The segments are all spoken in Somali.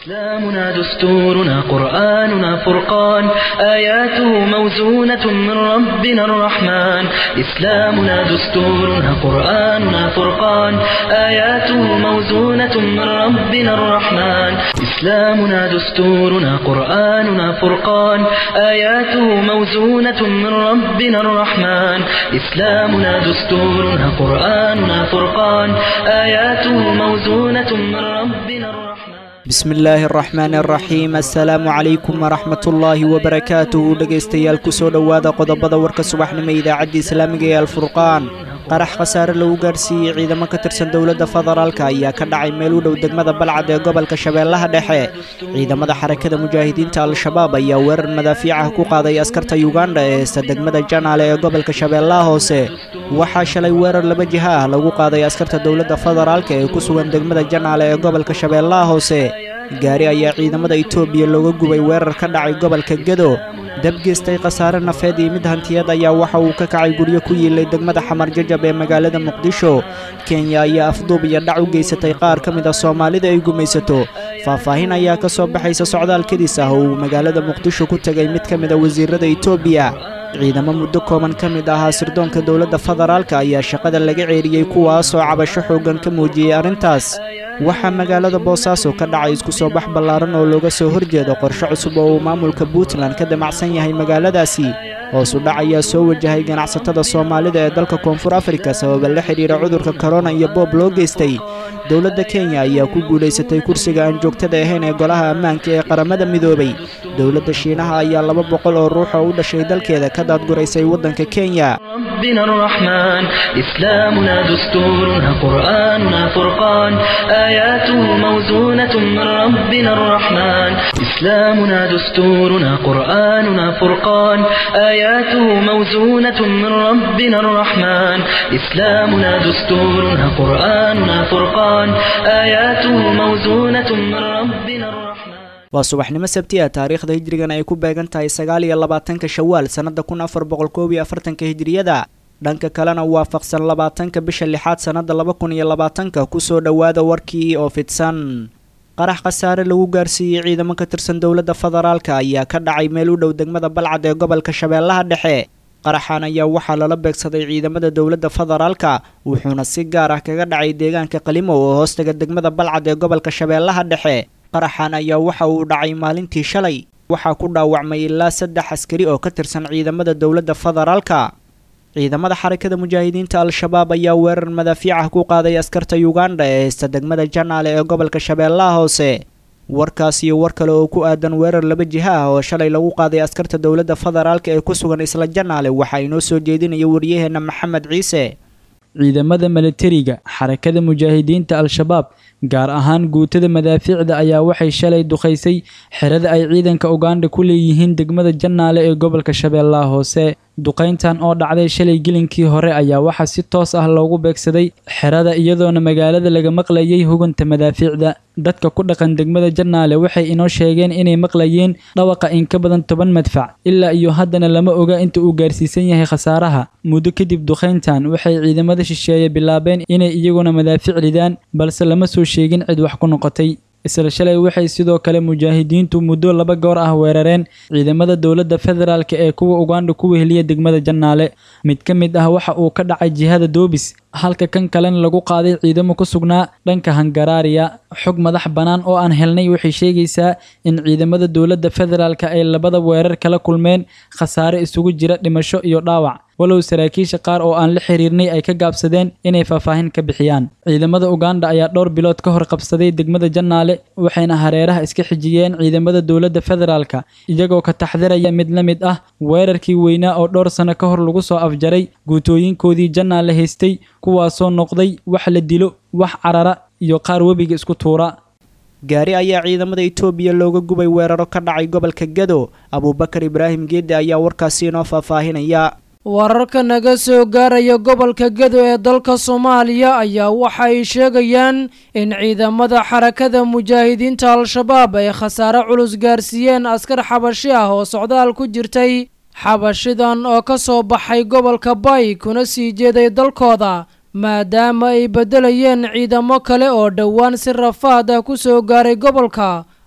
إسلامنا دستورنا قرآننا فرقان آياته موزونة من ربنا الرحمن إسلامنا دستورنا قرآننا فرقان آياته موزونة من ربنا الرحمن إسلامنا دستورنا قرآننا فرقان آياته موزونة من ربنا الرحمن إسلامنا دستورنا قرآننا فرقان آياته موزونة من ربنا الرحمن bismi illaahi araxmaan araxiim assalaamu calaykum waraxmatullaahi wabarakaatuhu dhegaystayaal kusoo dhowaada qodobada warka subaxnimo idaacadda islaamiga ee alfurqaan qarax khasaare lagu gaarsiiyey ciidamo ka tirsan dowladda federaalka ayaa ka dhacay meel u dhow degmada balcad ee gobolka shabeellaha dhexe ciidamada xarakada mujaahidiinta al-shabaab ayaa weerar madaafiicah ku qaaday askarta yuganda ee heysta degmada janaale ee gobolka shabeellaha hoose waxaa shalay weerar laba jiha ah lagu qaaday askarta dowladda federaalka ee ku sugan degmada janaale ee gobolka shabeellaha hoose gaari ayaa ciidamada itoobiya looga gubay weerar ka dhacay gobolka gedo dab geystay khasaare nafeed iyo mid hantiyad ayaa waxa uu ka kacay guryo ku yiilay degmada xamar jajab ee magaalada muqdisho kenya ayaa afduub iyo dhac u geysatay qaar ka mid a soomaalida ay gumaysato faahfaahin ayaa ka soo baxaysa socdaal kedis ah oo uu magaalada muqdisho ku tegay mid ka mid a wasiirada itoobiya ciidamo muddo kooban ka mid ahaa sirdoonka dowladda federaalka ayaa shaqada laga ceeriyey kuwaasoo cabasho xooggan ka muujiyey arrintaas waxaa magaalada boosaaso ka dhacay isku soo bax ballaaran oo looga soo horjeedo qorshe cusub oo uu maamulka puntland ka damacsan yahay magaaladaasi hoosu dhac ayaa soo wajahay ganacsatada soomaalida ee dalka koonfur afrika sababa la xidhiira cudurka korona iyo boob loo geystay dowladda kenya ayaa ku guulaysatay kursiga aan joogtada ahayn ee golaha ammaanka ee qaramada midoobay dowladda shiinaha ayaa laba boqol oo ruux oo u dhashay dalkeeda ka daadguraysay waddanka kenya ربنا الرحمن إسلامنا دستورنا قرآننا فرقان آياته موزونة من ربنا الرحمن إسلامنا دستورنا قرآننا فرقان آياته موزونة من ربنا الرحمن إسلامنا دستورنا قرآننا فرقان آياته موزونة من ربنا الرحمن waa subaxnimo sabti ah taariikhda hijrigan ay ku beegan tahay sagaal iyo labaatanka shawaal sannada kun afar boqol koob iyo afartanka hijriyada dhanka kalena waafaqsan labaatanka bisha lixaad sannada laba kun iyo labaatanka kusoo dhowaada warkii oo fidsan qarax khasaare lagu gaarsiiyey ciidamo ka tirsan dowladda federaalka ayaa ka dhacay meel u dhow degmada balcad ee gobolka shabeellaha dhexe qaraxan ayaa waxaa lala beegsaday ciidamada dowladda federaalka wuxuuna si gaar ah kaga dhacay deegaanka qalimo oo hoostaga degmada balcad ee gobolka shabeellaha dhexe qaraxan ayaa waxa uu dhacay maalintii shalay waxaa ku dhaawacmay ilaa saddex askari oo ka tirsan ciidamada dowladda federaalka ciidamada xarakada mujaahidiinta al-shabaab ayaa weerar madaafiicah ku qaaday askarta yuganda ee heysta degmada janaale ee gobolka shabeellaha hoose warkaas iyo war kale oo ku aadan weerar laba jiha ah oo shalay lagu qaaday askarta dowladda federaalka ee ku sugan isla janaale waxaa inoo soo jeedinaya waryaheena maxamed ciise ciidamada milatariga xarakada mujaahidiinta al-shabaab gaar ahaan guutada madaafiicda ayaa waxay shalay duqaysay xerada ay ciidanka uganda ku leeyihiin degmada janaale ee gobolka shabeellaha hoose duqayntan oo dhacday shalay gelinkii hore ayaa waxaa si toos ah loogu beegsaday xerada iyadoona magaalada laga maqlayay huganta madaafiicda dadka ku dhaqan degmada janaale waxay inoo sheegeen inay maqlayeen dhawaqa in ka badan toban madfac ilaa iyo haddana lama oga inta uu gaarsiisan yahay khasaaraha muddo kadib duqayntan waxay ciidamada shisheeye bilaabeen inay iyaguna madaafic ridaan balse lama soo sheegin cid wax ku noqotay isla shalay waxay sidoo kale mujaahidiintu muddo laba goor ah weerareen ciidamada dowladda federaalk ee kuwa uganda ku weheliya degmada janaale mid ka mid ah waxa uu ka dhacay jihada doobis halka kan kalena lagu qaaday ciidamo ku sugnaa dhanka hangaraariya xog madax bannaan oo aan helnay waxay sheegaysaa in ciidamada dowladda federaalk ay labada weerar kala kulmeen khasaare isugu jira dhimasho iyo dhaawac walow saraakiisha qaar oo aan la xiriirnay ay ka gaabsadeen inay faahfaahin ka bixiyaan ciidamada uganda ayaa dhowr bilood ka hor qabsaday degmada janaale waxayna hareeraha iska xijiyeen ciidamada dowladda federaalka iyagoo ka taxdiraya mid la mid ah weerarkii weynaa oo dhowr sano ka hor lagu soo afjaray guutooyinkoodii janaale haystay kuwaasoo noqday wax la dilo wax carara iyo qaar webiga isku tuura gaari ayaa ciidamada itoobiya looga gubay weeraro ka dhacay gobolka gado abuubakar ibraahim geedde ayaa warkaasi inoo faahfaahinaya wararka naga soo gaaraya gobolka gedo ee dalka soomaaliya ayaa waxa ay sheegayaan in ciidamada xarakada mujaahidiinta al-shabaab ay khasaare culus gaarsiiyeen askar xabashi ah oo socdaal ku jirtay xabashidan oo ka soo baxay gobolka bay kuna sii jeeday dalkooda maadaama ay beddelayeen ciidamo kale oo dhowaan si rafaad ah ku soo gaaray gobolka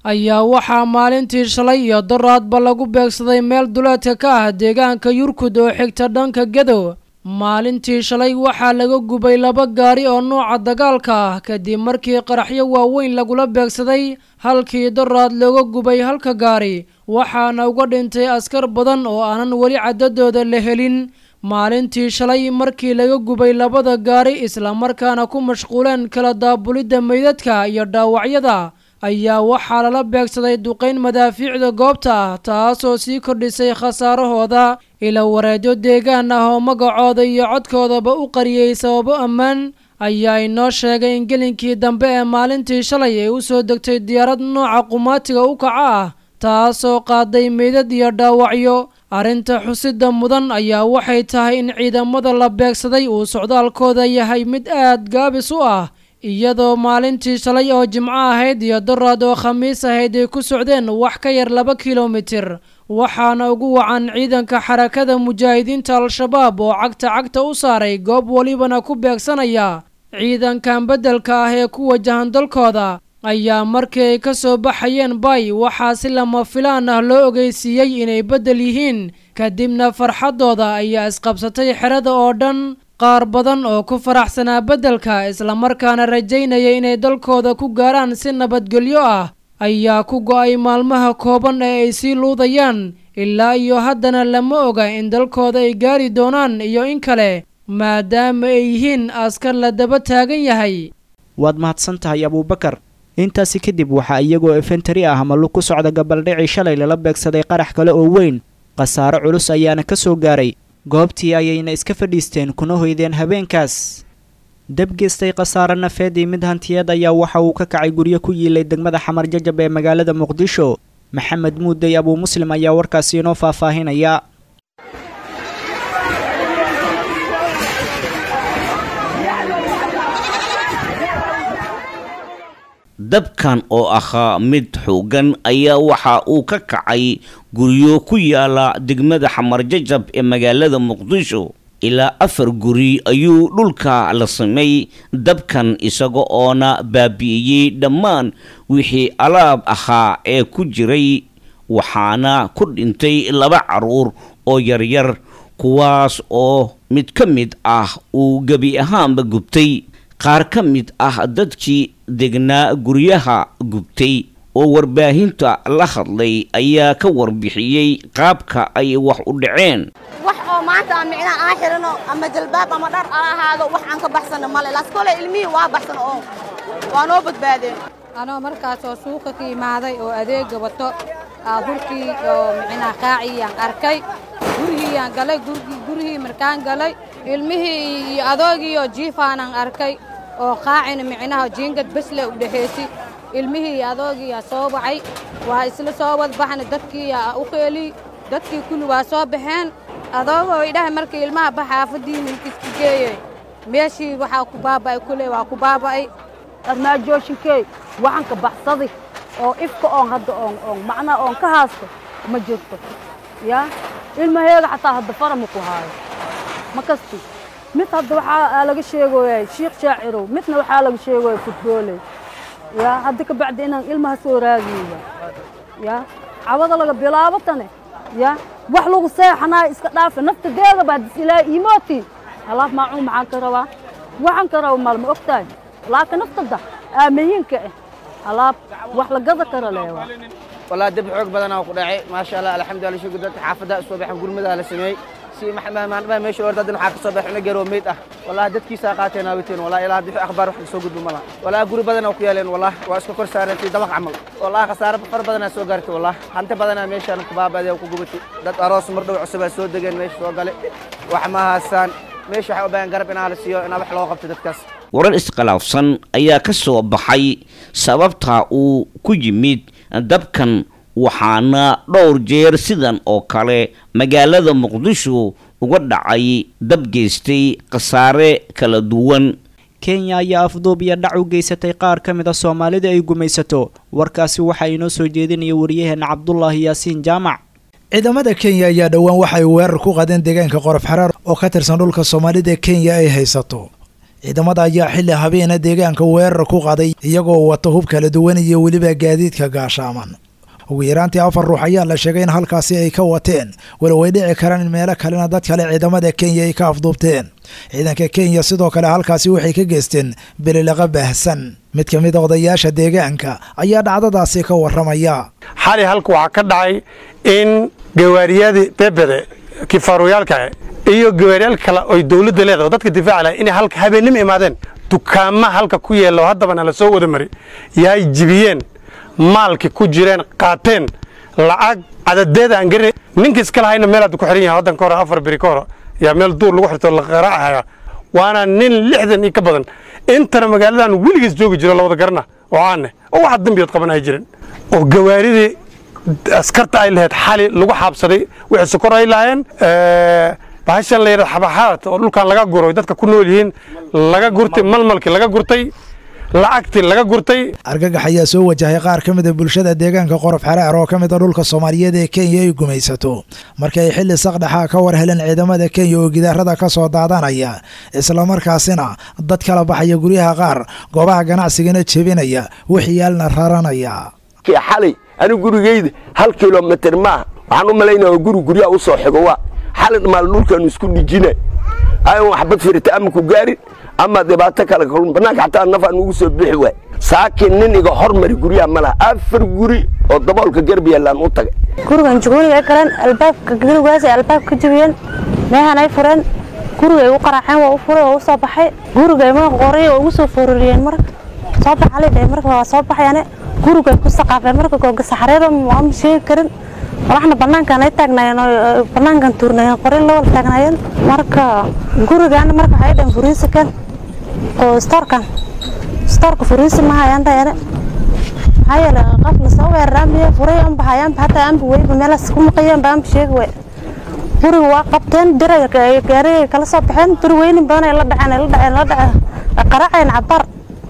ayaa waxaa maalintii shalay iyo daraadba lagu beegsaday meel duleedka ka ah deegaanka yurkud oo xigta dhanka gadow maalintii shalay waxaa laga gubay laba gaari oo nuuca dagaalka ah kadib markii qaraxyo waaweyn lagula beegsaday halkii daraad looga gubay halka gaari waxaana uga dhintay askar badan oo aanan weli caddadooda la helin maalintii shalay markii laga gubay labada gaari islamarkaana ku mashquuleen kala daabulidda meydadka iyo dhaawacyada ayaa waxaa lala beegsaday duqayn madaafiicda goobta ah taasoo sii kordhisay khasaarahooda ila wareedyo deegaan ah oo magacooda iyo codkoodaba u qariyey sababo ammaan ayaa inoo sheegay in gelinkii dambe ee maalintii shalay ay u soo degtay diyaarad nooca qumaatiga u kaca ah taasoo qaaday meydad iyo dhaawacyo arrinta xusida mudan ayaa waxay tahay in ciidamada la beegsaday uu socdaalkooda yahay mid aad gaabis u ah iyadoo maalintii shalay oo jimco ahayd iyo daraad oo khamiis ahayd ay ku socdeen wax ka yar laba kilomitir waxaana ugu wacan ciidanka xarakada mujaahidiinta al-shabaab oo cagta cagta u saaray goob welibana ku beegsanaya ciidankan beddelka ah ee ku wajahan dalkooda ayaa markii ay ka soo baxayeen bay waxaa si lama filaan ah loo ogeysiiyey inay beddel yihiin kadibna farxaddooda ayaa isqabsatay xerada oo dhan qaar badan oo ku faraxsanaa beddelka islamarkaana rajaynaya inay dalkooda ku gaaraan si nabadgelyo ah ayaa ku go'ay maalmaha kooban ee ay sii luudayaan ilaa iyo haddana lama oga in dalkooda ay gaari doonaan iyo in kale maadaama ay yihiin askar la daba taagan yahay waad mahadsan tahay abuubakar intaasi kadib waxaa iyagoo efentari ah malu ku socda gabaldhicii shalay lala beegsaday qarax kale oo weyn khasaaro culus ayaana ka soo gaaray goobtii ayayna iska fadhiisteen kuna hoydeen habeenkaas dabgeystay khasaare nafeed iyo mid hantiyeed ayaa waxa uu ka kacay guryo ku yiilay degmada xamar jajab ee magaalada muqdisho maxamed muudey abuu muslim ayaa warkaasi inoo faahfaahinaya dabkan oo ahaa mid xoogan ayaa waxa uu ka kacay guryo ku yaala degmada xamarjajab ee magaalada muqdisho ilaa afar guri ayuu dhulka la samay dabkan isaga oona baabi'iyey dhammaan wixii alaab ahaa ee ku jiray waxaana ku dhintay laba carruur oo yaryar kuwaas oo mid ka mid ah uu gebi ahaanba gubtay qaar ka mid ah dadkii degnaa guryaha gubtay oo warbaahinta la hadlay ayaa ka warbixiyey qaabka ay wax u dhaceen wax oo maanta aan micnaha aan xidhano ama jalbaab ama dhar aan ahaado wax aan ka baxsano male laas kole ilmihii waa baxsan oo waa noo badbaadeen anoo markaasoo suuqa ka imaaday oo adeega wato aa hurkii oo micnaha qaaciyaan arkay gurigiiyaan galay gurigii markaan galay ilmihii iyo adoogiioo jiifaanaan arkay oo qaacina micnaha jiingad besle u dhexaysi ilmihii iyo adoogiiyaa soo wacay waa isla soo wadbaxna dadkiiyaa u qeeliy dadkii kulli waa soo baxeen adoogoo idhahay markii ilmaha ba xaafaddiina inkiska geeyey meeshii waxaa ku baaba'ay kule waa ku baaba'ay armaajooshinkey waxaan ka baxsaday oo ifka oon hadda oon oon macnaa oon ka haasto ma jirto yaa ilmaheega xataa hadda fara ma ku haayo ma kasti mid hadda waxaa laga sheegoyaa shiikh shaacirow midna waxaa laga sheegoyaa futbooley yaa hadda ka bacdi inaan ilmaha soo raagiyaya yaa cawada laga bilaabo tane yaa wax lagu seexanaayo iska dhaafa nafta deegaba haddis ilaahay iimooti alaaf maacuun maxaan ka rabaa waxaan ka raba maalma ogtahay laakiin naftada aamayiinka ah alaab wax la gada kara leewaa والله دب حوق بدنا وقدعي ما شاء الله الحمد لله شو قدرت حافظة الصبح وقول مدى على سمي سي ما ما ما ما ماشي ورد دنا حاك الصبح انا جرو ميت اه والله دد كيسا قاتنا ويتين والله الى هذه اخبار وحد سو قدو ملا والله قول بدنا وكيالين والله واسكو كور سارن في دبق عمل والله خساره فر بدنا سو غارتي والله انت بدنا ماشي انا كبابا دي ku gubati dad aroos mar dhow cusub soo degeen meesha soo galay wax ma haasaan meesha waxa u baahan garab inaa la siiyo inaa wax loo qabto dadkaas warar iskhilaafsan ayaa ka soo baxay sababta uu ku yimid dabkan waxaana dhowr jeer sidan oo kale magaalada muqdisho uga dhacay dab geystay khasaare kala duwan kenya ayaa afduub iyo dhac u geysatay qaar ka mid a soomaalida ay gumaysato warkaasi waxaa inoo soo jeedinaya waryaheena cabdulaahi yaasiin jaamac ciidamada kenya ayaa dhowaan waxay weerar ku qaadeen deegaanka qorof xaraar oo ka tirsan dhulka soomaalida kenya ay haysato ciidamada ayaa xilli habeena deegaanka weerar ku qaday iyagoo wata hub kala duwan iyo weliba gaadiidka gaashaaman ugu yaraantii afar ruux ayaa la sheegay in halkaasi ay ka wateen walow ay dhici karaan in meelo kalena dad kale ciidamada kenya ay ka afduubteen ciidanka kenya sidoo kale halkaasi waxay ka geysteen belilaqa baahsan mid ka mid a odayaasha deegaanka ayaa dhacdadaasi ka waramaya xali halka waxaa ka dhacay in gawaariyadii bebede kifaaruyaalka iyo gawaariyaal kale oy dowladda leedahay oo dadka difaaca lahay inay halka habeennimo imaadeen dukaama halka ku yeelo haddabana la soo wada mari yahay jibiyeen maalki ku jireen qaateen lacag cadadeeda aan garin ninka iska lahayna meel hadda ku xiran yahay waddan ka hore afar beri ka hore yaa meel duur lagu xirto la qaraacaya waana nin lixdan iyo ka badan intana magaaladan weligiis joogi jiro lawada garana oo caane oo waxa dambiyood qaban ay jirin oo gawaaridii askarta ay lahayd xali lagu xaabsaday wixii sokor ay lahaayeen bahashan la yidhahdo xabaxaad oo dhulkan laga guro dadka ku nool yihiin laga gurtay malmalkii laga gurtay lacagtii laga gurtay argagax ayaa soo wajahay qaar ka mid a bulshada deegaanka qorof xaraar oo ka mid a dhulka soomaaliyeed ee kenya ay gumaysato marka ay xilli saqdhaxa ka war heleen ciidamada kenya oo gidaarada ka soo daadanaya islamarkaasina dad kala baxaya guryaha qaar goobaha ganacsigana jebinaya wixiyaalna raranaya xalay anigu gurigeyda hal kilomitr maaha waxaan u malaynaya guri guryaha u soo xigo waa xalay dhamaal dhulkaanu isku dhijina ayan waxbad firita ama ku gaarin ama dhibaato kale kalun bannaanka xataa nafaan ugu soo bixi waay saakiin nin iga hormari guryaha ma laha afar guri oo daboolka garb yaallaan u tagay gurigan juguuniga ay galeen albaabka gurigaasay albaab ka jebiyeen meehan ay fureen gurigay u qaraaceen waa u furay waa u soo baxay gurigay ma qoray oo ugu soo foorariyeen marka soo baxalay dhahay marka waa soo baxayane gurigay ku saqaafeen marka googa saxareeda ma sheegi karin walaxna bannaankan ay taagnaayeen oo bannaankan tuurnayeen qorin la wada taagnaayeen marka gurigaana marka waxay dhahen furiisikan oo stoorkan stoorka furiisi ma hayaan dhahayane maxaa yeele qof lasoo weeraraanbiya furay anba hayaanba hataa anba weyba meelaas ku maqayaanba anba sheegi waay guriga waa qabteen diray gaarigay kala soo baxeen bir weynin badan ay la dhaceen ay la dhaceen la dhaceen qaraceen cabar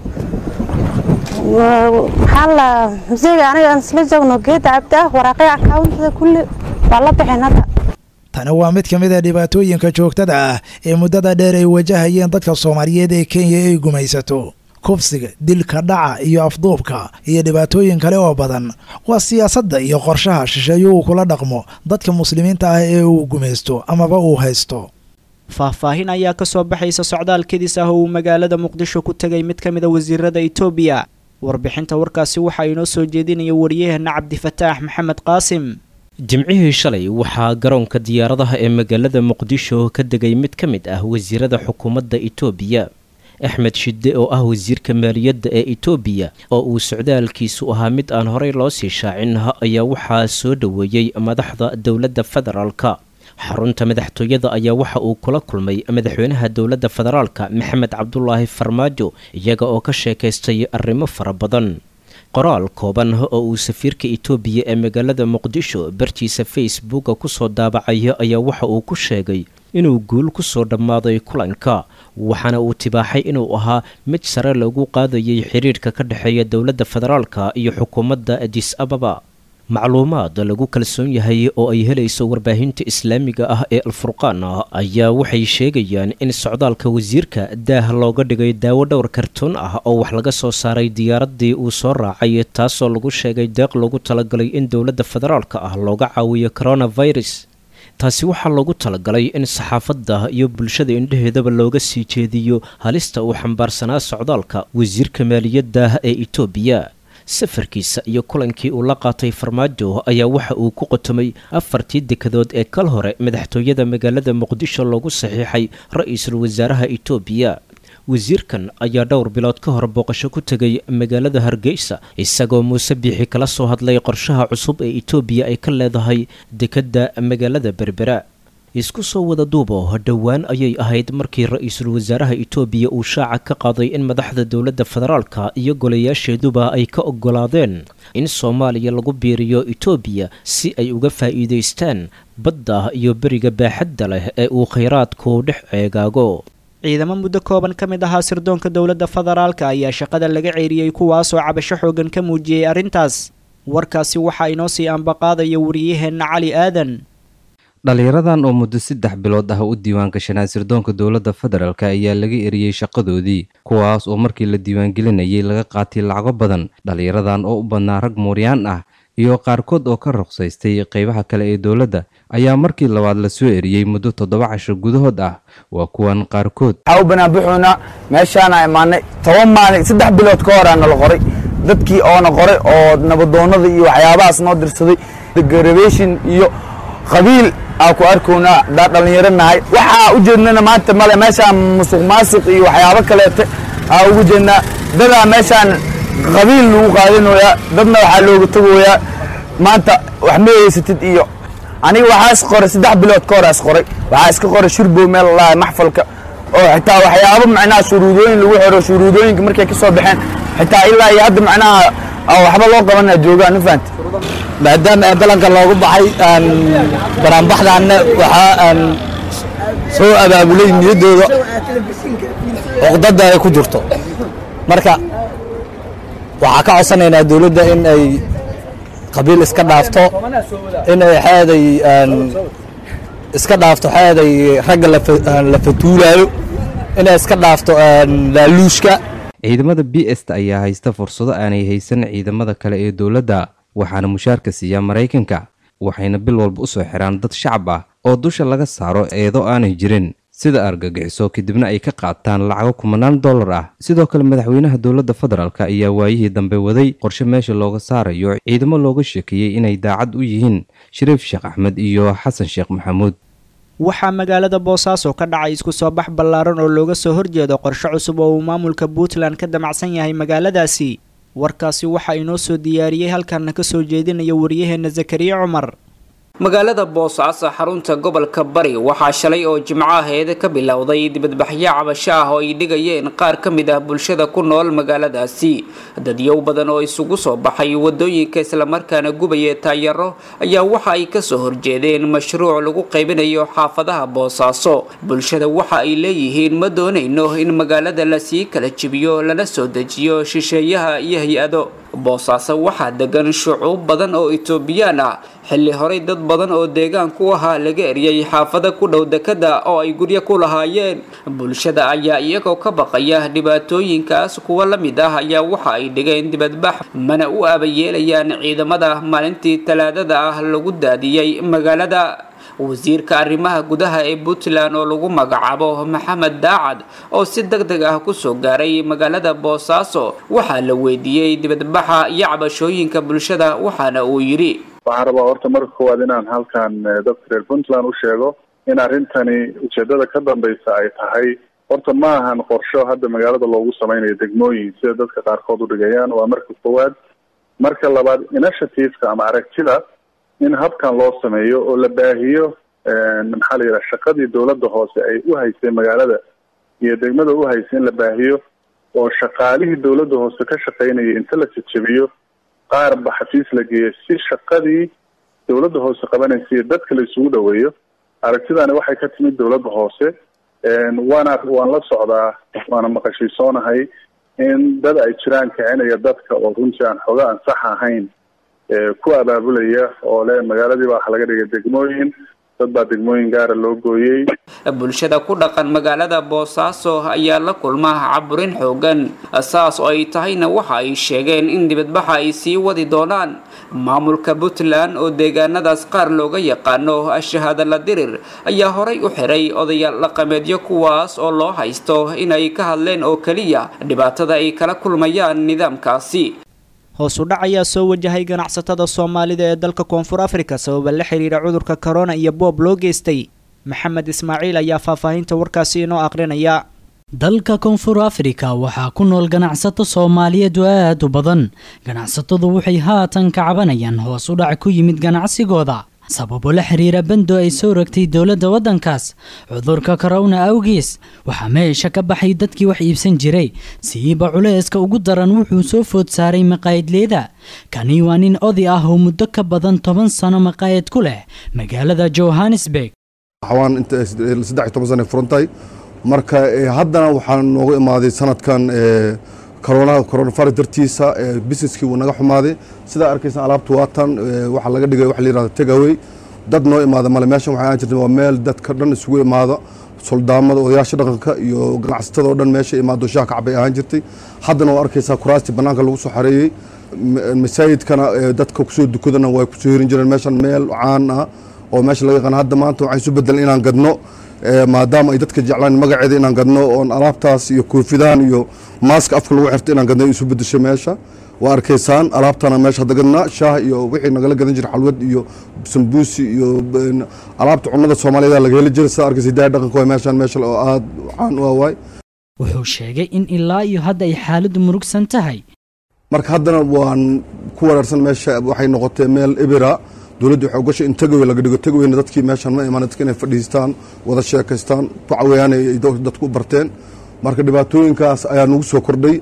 maxaa la musiga aniga aan isla joogno geeda cabdi ah waraaqya accountada kulli waa la baxeen hadda tani waa mid ka mid a dhibaatooyinka joogtada ah ee muddada dheer ay wajahayeen dadka soomaaliyeed ee kenya ay gumaysato kufsiga dilka dhaca iyo afduubka iyo dhibaatooyin kale oo badan waa siyaasadda iyo qorshaha shisheeyo uu kula dhaqmo dadka muslimiinta ah ee uu gumaysto amaba uu haysto faahfaahin ayaa ka soo baxaysa socdaal kedis ah oo uu magaalada muqdisho ku tegay mid ka mid a wasiirada etoobiya warbixinta warkaasi waxaa inoo soo jeedinaya wariyaheena cabdifataax maxamed qaasim jimcihii shalay waxaa garoonka diyaaradaha ee magaalada muqdisho ka degay mid ka mid ah wasiirada xukuumadda itoobiya axmed shide oo ah wasiirka maaliyadda ee itoobiya oo uu socdaalkiisu ahaa mid aan horey loo sii shaacin ayaa waxaa soo dhoweeyey madaxda dowladda federaalka xarunta madaxtooyada ayaa waxa uu kula kulmay madaxweynaha dowladda federaalka maxamed cabdulaahi farmaajo iyaga oo ka sheekaystay arrimo fara badan qoraal kooban oo uu safiirka itoobiya ee magaalada muqdisho bartiisa facebooka kusoo daabacay ayaa waxa uu ku sheegay inuu guul kusoo dhammaaday kulanka waxaana uu tibaaxay inuu ahaa mid sare lagu qaadayay xiriirka ka dhexeeya dowladda federaalka iyo xukuumadda adis ababa macluumaad lagu kalsoon yahay oo ay helayso warbaahinta islaamiga ah ee alfurqaan ayaa waxay sheegayaan in socdaalka wasiirka daah looga dhigay daawo dhowr kartoon ah oo wax laga soo saaray diyaaraddii uu soo raacay taasoo lagu sheegay deeq loogu talagalay in dowladda federaalka ah looga caawiyo coronavirus taasi waxaa loogu talagalay in saxaafadda iyo bulshada indhaheedaba looga sii jeediyo halista uu xambaarsanaa socdaalka wasiirka maaliyadda ee itoobiya safarkiisa iyo kulankii uu la qaatay farmaajo ayaa waxa uu ku qotomay afartii dekadood ee kal hore madaxtooyada magaalada muqdisho loogu saxiixay ra-iisul wasaaraha itoobiya wasiirkan ayaa dhowr bilood ka hor booqasho ku tegay magaalada hargeysa isagoo muuse biixi kala soo hadlay qorshaha cusub ee itoobiya ay ka leedahay dekedda magaalada berbera isku soo wada duubo dhowaan ayay ahayd markii ra-iisul wasaaraha itoobiya uu shaaca ka qaaday in madaxda dowladda federaalka iyo golayaasheeduba ay ka ogolaadeen in soomaaliya lagu biiriyo itoobiya si ay uga faa'iidaystaan badda iyo beriga baaxadda leh ee uu khayraadku dhex ceegaago ciidamo muddo kooban ka mid ahaa sirdoonka dowladda federaalka ayaa shaqada laga ceeriyey kuwaasoo cabasho xoogan ka muujiyey arrintaas warkaasi waxaa inoo sii ambaqaadaya wariyaheenna cali aadan dhallinyaradan oo muddo saddex bilood ah u diiwaangashanaa sirdoonka dowladda federaalk ayaa laga eriyey shaqadoodii kuwaas oo markii la diiwaangelinayay laga qaatay lacago badan dhallinyaradan oo u badnaa rag mooryaan ah iyo qaarkood oo ka ruqsaystay qaybaha kale ee dowladda ayaa markii labaad la soo eriyey muddo toddoba cashar gudahood ah waa kuwan qaarkood waxaa u banaabuxuuna meeshaana imaanay toban maalin saddex bilood ka horaa nala qoray dadkii oona qoray oo nabadoonnada iyo waxyaabahaas noo dirsaday garabeshin iyo qabiil aa ku arkownaa daa dhallinyaro nahay waxaa u jeednana maanta male meeshaan musuq maasuq iyo waxyaabo kaleete aa ugu jeednaa dadaa meeshaan qabiil lagu qaadanoyaa dadna waxaa looga tagoyaa maanta wax ma haysatid iyo aniga waxaas qoray saddex bilood ka horaas qoray waxaa iska qoray shurbow meel lahay maxfalka oo xitaa waxyaabo macnaha shuruudooyin lagu xiro shuruudooyinka markay ka soo baxeen xitaa ilaa iyo hadda macnaha waxba loo qabanaa joogaan ma fahanti maadaama balanka loogu baxay banaanbaxdaanna waxaa soo abaabulay niyaddooda cuqdada ay ku jirto marka waxaa ka codsanaynaa dowladda in ay qabiil iska dhaafto in ay xeeday iska dhaafto xeeday ragga la fatuulaayo inay iska dhaafto laaluushka ciidamada b st ayaa haysta fursado aanay haysan ciidamada kale ee dowladda waxaana mushaarka siiya maraykanka waxayna bil walba u soo xiraan dad shacab ah oo dusha laga saaro eedo aanay jirin sida argagixiso kadibna ay ka qaataan lacago kumanaan dollar ah sidoo kale madaxweynaha dowladda federaalk ayaa waayihii dambe waday qorshe meesha looga saarayo ciidamo looga sheekeeyey inay daacad u yihiin shariif sheekh axmed iyo xasan sheekh maxamuud waxaa magaalada boosaaso ka dhacay isku soo bax ballaaran oo looga soo horjeedo qorshe cusub oo uu maamulka puntland ka damacsan yahay magaaladaasi warkaasi waxaa inoo soo diyaariyey halkaana ka soo jeedinaya waryaheena zakariya cumar magaalada boosaaso xarunta gobolka bari waxaa shalay oo jimco aheed ka bilowday dibadbaxyo cabasho ah oo ay dhigayeen qaar ka mid ah bulshada ku nool magaaladaasi dadyow badan oo isugu soo baxay wadooyinka islamarkaana gubaya taayaro ayaa waxa ay kasoo horjeedeen mashruuc lagu qaybinayo xaafadaha boosaaso bulshada waxa ay leeyihiin ma doonayno in magaalada lasii kala jibiyo lana soo dejiyo shisheeyaha iyo hay-ado boosaaso waxaa degan shucuub badan oo etoobiyaan ah xilli horey dad badan oo deegaanku ahaa laga eriyay xaafada ku dhow dekada oo ay guryo ku lahaayeen bulshada ayaa iyagoo ka baqaya dhibaatooyinkaas kuwa la mid ah ayaa waxa ay dhigeen dibadbax mana u abayeelayaan ciidamada maalintii talaadada ah lagu daadiyey magaalada wasiirka arrimaha gudaha ee puntland oo lagu magacaabo maxamed daacad oo si deg deg ah kusoo gaaray magaalada boosaaso waxaa la weydiiyey dibadbaxa iyo cabashooyinka bulshada waxaana uu yidhi waxaan rabaa horta marka koowaad inaan halkan dadka reer puntland u sheego in arrintani ujeedada ka dambeysa ay tahay horta ma ahan qorsho hadda magaalada loogu sameynayo degmooyin sida dadka qaarkood u dhigayaan waa marka koowaad marka labaad initiativeka ama aragtida in habkan loo sameeyo oo la baahiyo maxaa la yidhaha shaqadii dowladda hoose ay u haysay magaalada iyo degmada u haysay in la baahiyo oo shaqaalihii dowladda hoose ka shaqaynaya inta la jajabiyo qaarba xafiis la geeyo si shaqadii dowladda hoose qabanaysa iyo dadka la isugu dhaweeyo aragtidani waxay ka timid dowladda hoose waana waan la socdaa waana maqashiisoonahay in dad ay jiraan kicinaya dadka oo runtii aan xooga aan sax ahayn ku abaabulaya oo le magaaladii baa waxa laga dhigay degmooyin dad baa degmooyin gaara loo gooyey bulshada ku dhaqan magaalada boosaaso ayaa la kulma caburin xoogan saas oo ay tahayna waxa ay sheegeen in dibadbaxa ay sii wadi doonaan maamulka puntland oo deegaanadaas qaar looga yaqaano shahaada la dirir ayaa horay u xiray odayaal dhaqameedyo kuwaas oo loo haysto inay ka hadleen oo keliya dhibaatada ay kala kulmayaan nidaamkaasi hoos u dhac ayaa soo wajahay ganacsatada soomaalida ee dalka koonfur afrika sababa la xiriira cudurka korona iyo boob loo geystay maxamed ismaaciil ayaa faahfaahinta warkaasi inoo aqrinaya dalka koonfur afrika waxaa ku nool ganacsato soomaaliyeed oo aad u badan ganacsatadu waxay haatan ka cabanayaan hoos u dhac ku yimid ganacsigooda sababo la xiriira bando ay soo rogtay dowladda waddankaas cudurka korona awgiis waxaa meesha ka baxay dadkii wax iibsan jiray siiba culayska ugu daran wuxuu soo food saaray maqaayadleeda kani waa nin oday ah oo muddo ka badan toban sano maqaayad ku leh magaalada johannesburg xawaan inta saddex iyo toban sana furantahay marka haddana waxaa noogu imaaday sanadkan corona coronavirus dartiisa businesskii wuu naga xumaaday sidaa arkaysan alaabtu waatan waxaa laga dhigay waxa la yirahdo takeaway dad noo imaada male meeshan waxay ahaan jirtay waa meel dadka dhan isugu imaado soldaamada odayaasha dhaqanka iyo ganacsatada oo dhan meesha imaado shaah kacbay ahaan jirtay haddana waa arkaysaa kuraastii bannaanka lagu soo xareeyey masaajidkana dadka kusoo dukadana way kusoo hirin jireen meeshan meel caan ah oo meesha laga yaqaan hadda maanta waxay isu bedelan inaan gadno maadaama ay dadka jeclaan magaceeda inaan gadno oon alaabtaas iyo koofidahan iyo maaska afka lagu xirto inaan gadno isu bedesho meesha waa arkaysaan alaabtana meesha hadda gadnaa shaah iyo wixii nagala gadan jira xalwad iyo sambuusi iyo alaabta cunnada soomaaliyeed laga heli jira sidaa arkaysa hidaaya dhaqanka waay meeshan meesha oo aad caan u ah waay wuxuu sheegay in ilaa iyo hadda ay xaaladdu murugsan tahay marka haddana waan ku waraarsan meesha waxay noqotay meel ibira dowladdu waxay ogashay in tagawey laga dhigo tagaweyna dadkii meeshan ma imaan dadka inay fadhiistaan wada sheekaystaan ku cawayaan ay dadku u barteen marka dhibaatooyinkaas ayaa nagu soo kordhay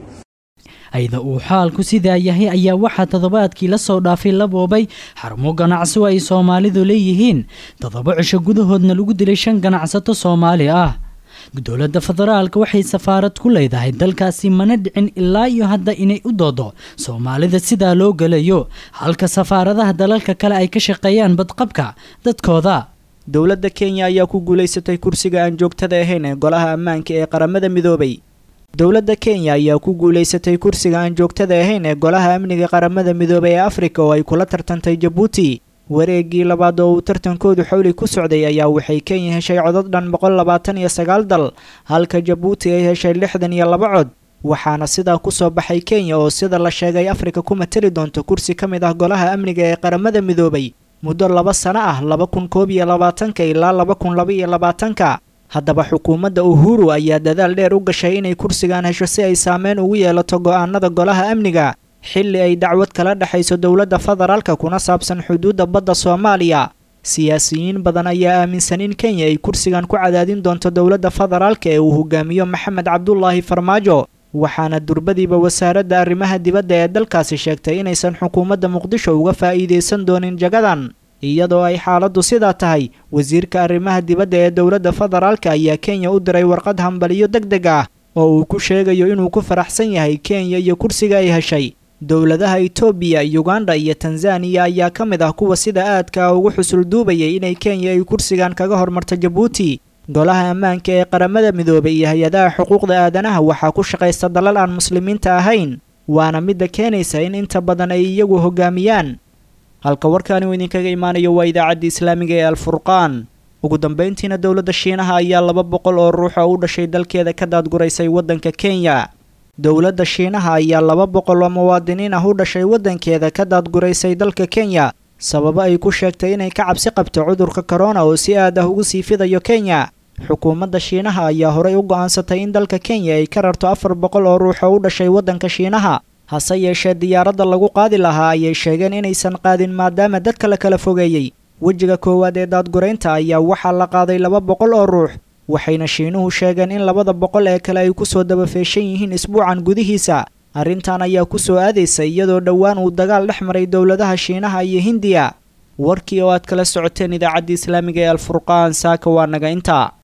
ayda uu xaalku sidaa yahay ayaa waxaa toddobaadkii la soo dhaafay la boobay xarumo ganacsi oo ay soomaalidu leeyihiin toddoba cisho gudahoodna lagu dilay shan ganacsato soomaali ah dowladda federaalka waxay safaarad ku leedahay dalkaasi mana dhicin ilaa iyo hadda inay u doodo soomaalida sidaa loo gelayo halka safaaradaha dalalka kale ay ka shaqeeyaan badqabka dadkooda dowladda kenya ayaa ku guulaysatay kursiga aan joogtada ahayn ee golaha ammaanka ee qaramada midoobay dowladda kenya ayaa ku guulaysatay kursiga aan joogtada ahayn ee golaha amniga qaramada midoobay ee afrika oo ay kula tartantay jabuuti wareegii labaad oo uu tartankoodu xowli ku socday ayaa waxay kenya heshay codad dhan boqol labaatan iyo sagaal dal halka jabuuti ay heshay lixdan iyo laba cod waxaana sidaa kusoo baxay kenya oo sida la sheegay afrika ku matali doonto kursi ka mid ah golaha amniga ee qaramada midoobay muddo laba sano ah laba kun koob iyo labaatanka ilaa laba kun laba iyo labaatanka haddaba xukuumadda uhuru ayaa dadaal dheer u gashay inay kursigan hesho si ay saameyn ugu yeelato go'aanada golaha amniga xilli ay dacwad kala dhexayso dowladda federaalka kuna saabsan xuduudda badda soomaaliya siyaasiyiin badan ayaa aaminsan in kenya ay kursigan ku cadaadin doonto dowladda federaalka ee uu hogaamiyo maxamed cabdulaahi farmaajo waxaana durbadiiba wasaaradda arrimaha dibadda ee dalkaasi sheegtay inaysan xukuumadda muqdisho uga faa'iidaysan doonin jagadan iyadoo ay xaaladdu sidaa tahay wasiirka arrimaha dibadda ee dowladda federaalka ayaa kenya u diray warqad hambaliyo deg deg ah oo uu ku sheegayo inuu ku faraxsan yahay kenya iyo kursiga ay heshay dowladaha itoobiya uganda iyo tanzaniya ayaa ka mid ah kuwa sida aadka ah ugu xusul duubayay inay kenya ay kursigan kaga hormarto jabuuti golaha ammaanka ee qaramada midoobay iyo hay-adaha xuquuqda aadanaha waxaa ku shaqaysta dalal aan muslimiinta ahayn waana midda keenaysa in inta badan ay iyagu hogaamiyaan halka warkaani uu idinkaga imaanayo waa idaacadda islaamiga ee alfurqaan ugu dambayntiina dowladda shiinaha ayaa laba boqol oo ruux oo u dhashay dalkeeda ka daadguraysay waddanka kenya dowladda shiinaha ayaa laba boqol oo muwaadiniin ah u dhashay waddankeeda ka daadguraysay dalka kenya sababo ay ku sheegtay inay ka cabsi qabto cudurka korona oo si aad ah ugu sii fidayo kenya xukuumadda shiinaha ayaa horey u go'aansatay in dalka kenya ay ka rarto afar boqol oo ruux oo u dhashay waddanka shiinaha hase yeeshee diyaaradda lagu qaadi lahaa ayay sheegeen inaysan qaadin maadaama dadka la kala fogeeyey wejiga koowaad ee daadguraynta ayaa waxaa la qaaday laba boqol oo ruux waxayna shiinuhu sheegeen in labada boqol ee kale ay ku soo dabafeeshan yihiin isbuucan gudihiisa arrintan ayaa ku soo aadaysa iyadoo dhowaan uu dagaal dhex maray dowladaha shiinaha iyo hindiya warkii oo aad kala socoteen idaacadda islaamiga ee alfurqaan saaka waa naga intaa